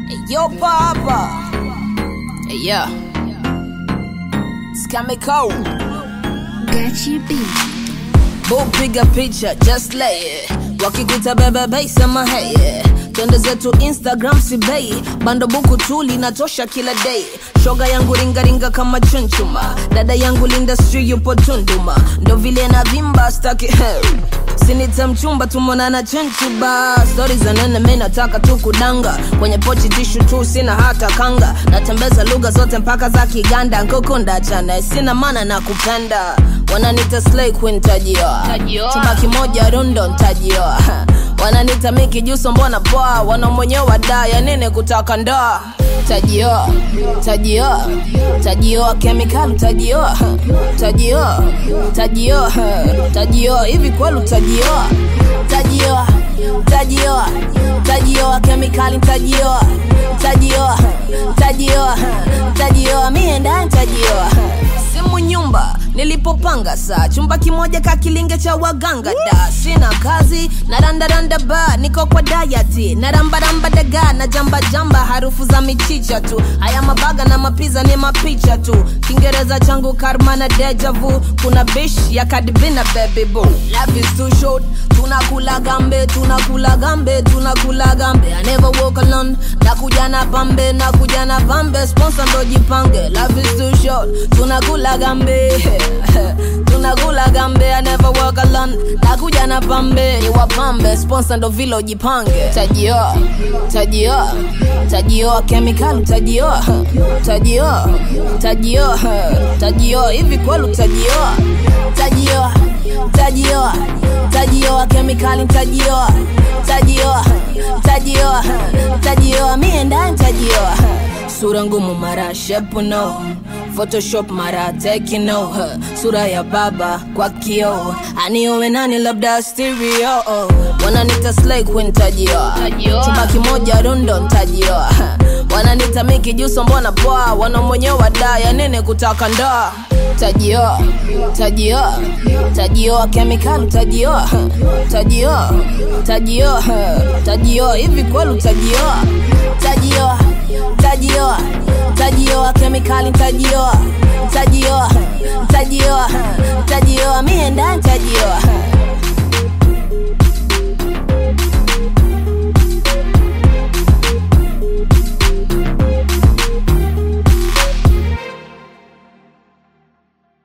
Yo, Papa. Hey, yeah. Scamico. Gachi B. Boo, piga picha, just lay it. Wakikuta bebe bei sema hey yeah. Twende zetu Instagram si bei bando buku tu linatosha kila day. Shoga yangu ringaringa kama chunchuma, dada yangu Linda Street yupo Tunduma, ndo vile na vimba staki sinita mchumba tumonana chenchuba stori za nene mi nataka tu kudanga kwenye pochi tishu tu sina hata kanga natembeza lugha zote mpaka za kiganda nkukunda chana sina mana na kupenda wananita slay queen tajioa Tajioa. chumba kimoja rundo ntajioa wananita miki juso mbona poa wana mwenyewe wadaya nini kutaka ndoa tajioa tajioa tajioa kemikali tajioa tajioa tajioa tajioa hivi kweli utajioa tajioa tajioa tajioa kemikali tajioa tajioa tajioa tajioa mie ndani tajioa simu nyumba nilipopanga saa chumba kimoja kakilinge cha waganga da sina kazi na randaranda ba niko kwa dayati na rambaramba daga na jamba jamba harufu za michicha tu haya mabaga na mapiza ni mapicha tu kiingereza changu karma na deja vu kuna bish ya kadibina baby boo love is too short tunakula gambe tunakula gambe tunakula gambe I never walk alone nakuja na pambe nakuja na pambe sponsor ndo jipange love is too short tunakula gambe tunakula gambe I never walk alone nakuja na pambe ni wapambe sponsor ndo vile ujipange tajioa tajioa tajioa kemikali tajioa tajioa tajioa tajioa hivi kweli utajioa tajioa tajioa tajioa kemikali tajioa tajioa tajioa tajioa mie ndani tajioa sura ngumu mara shepu no photoshop mara tekino sura ya baba kwa kio aniowe nani labda stereo wananita slay queen tajioa Tajioa. chumba kimoja rundo ntajioa wananita miki juso mbona poa wana mwenyewe wadaya nini kutaka ndoa tajioa tajioa tajioa kemikali tajioa tajioa tajioa tajioa hivi kweli utajioa tajioa tajioa tajioa kemikali tajioa tajioa tajioa tajioa mi